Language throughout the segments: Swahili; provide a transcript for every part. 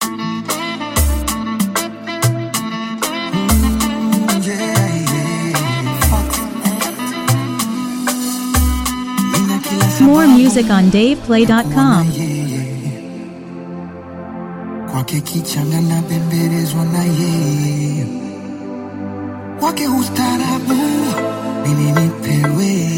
More music on DavePlay.com. kwake kichanga na bembelezwa na yeye kwake ustarabu mimi nipewe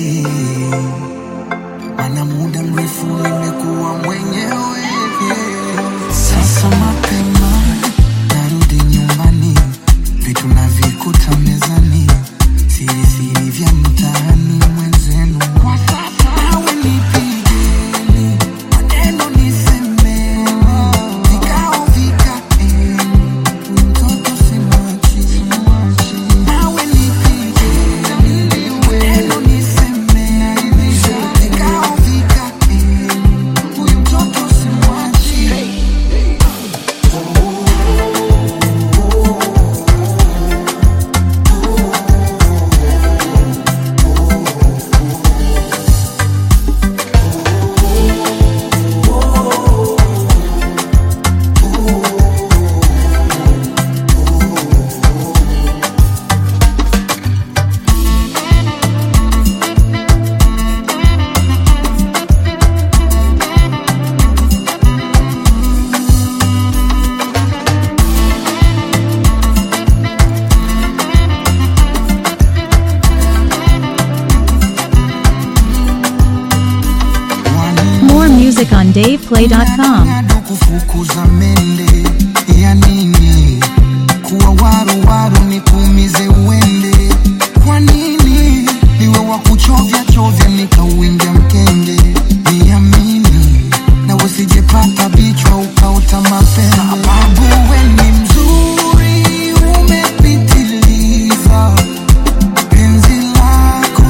mana muda mrefu nimekuwa mwenyewe sasa mapema narudi nyumbani vitu navikuta mezani siri siri vya mtaani mwenzenu kwa sasa nawe nipigeni maneno nisemeni vikao vikaeni mtoto simwachi nawe nipigeni maneno nisemeni vikao vikaeni huyu mtoto simwachi More music on DavePlay.com. Bado kufukuza mende ya nini? Kuwa waru waru nikuumize uende. Kwa nini niwe wa kuchovya chovya nikauingia mkenge? Niamini na usijepata bichwa ukaota mapembe. Sababu we ni mzuri umepitiliza penzi lako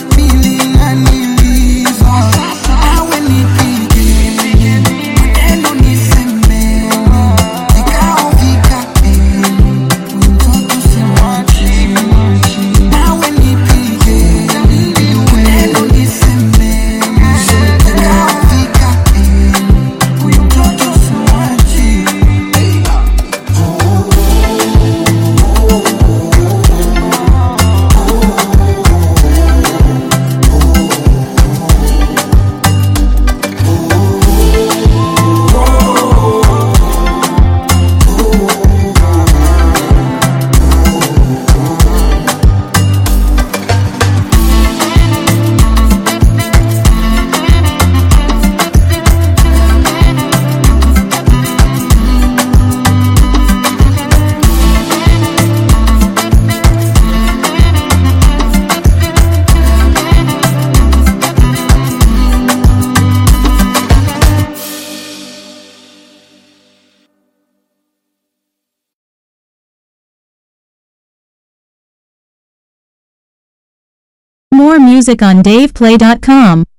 milinaniliza awe nipige maneno nisemeni vikao vikaeni mtoto simwachi nawe nipige maneno nisemeni vikao vikaeni huyu mtoto simwachi More music on DavePlay.com.